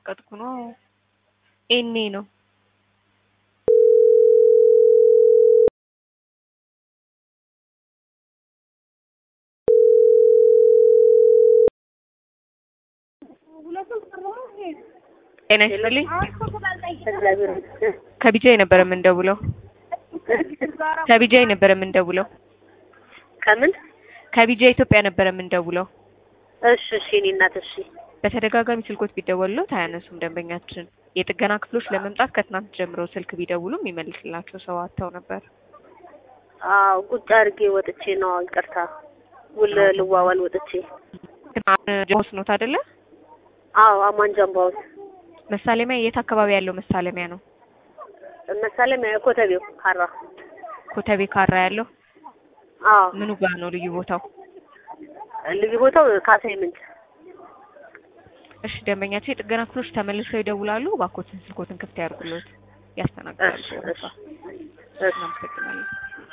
እየቀጠቀጥኩ ነው። ኤኔ ነው ጤና ይስጥልኝ። ከቢጃይ ነበር የምንደውለው። ከቢጃይ ነበር የምንደውለው። ከምን? ከቢጃይ ኢትዮጵያ ነበር የምንደውለው። እሺ እሺ፣ እኔ እናት እሺ። በተደጋጋሚ ስልኮች ቢደወሉት አያነሱም ደንበኛችን። የጥገና ክፍሎች ለመምጣት ከትናንት ጀምሮ ስልክ ቢደውሉም የሚመልስላቸው ሰው አጥተው ነበር። አዎ ቁጭ አድርጌ ወጥቼ ነው። ይቅርታ ውል ልዋዋል ወጥቼ። ጀሆስ ኖት አይደለ? አዎ አማን ጃምባውት መሳለሚያ የት አካባቢ ያለው መሳለሚያ ነው? መሳለሚያ ኮተቤው ካራ። ኮተቤ ካራ ያለው አዎ ምኑ ጋር ነው ልዩ ቦታው? ልዩ ቦታው ካሳይ ምንጭ። እሺ ደንበኛቸው የጥገና ክፍሎች ተመልሰው ይደውላሉ። እባክዎትን ስልኮትን ክፍት ያድርጉልዎት። ያስተናግዳሉ። እሺ እሺ እሺ። እናመሰግናለን።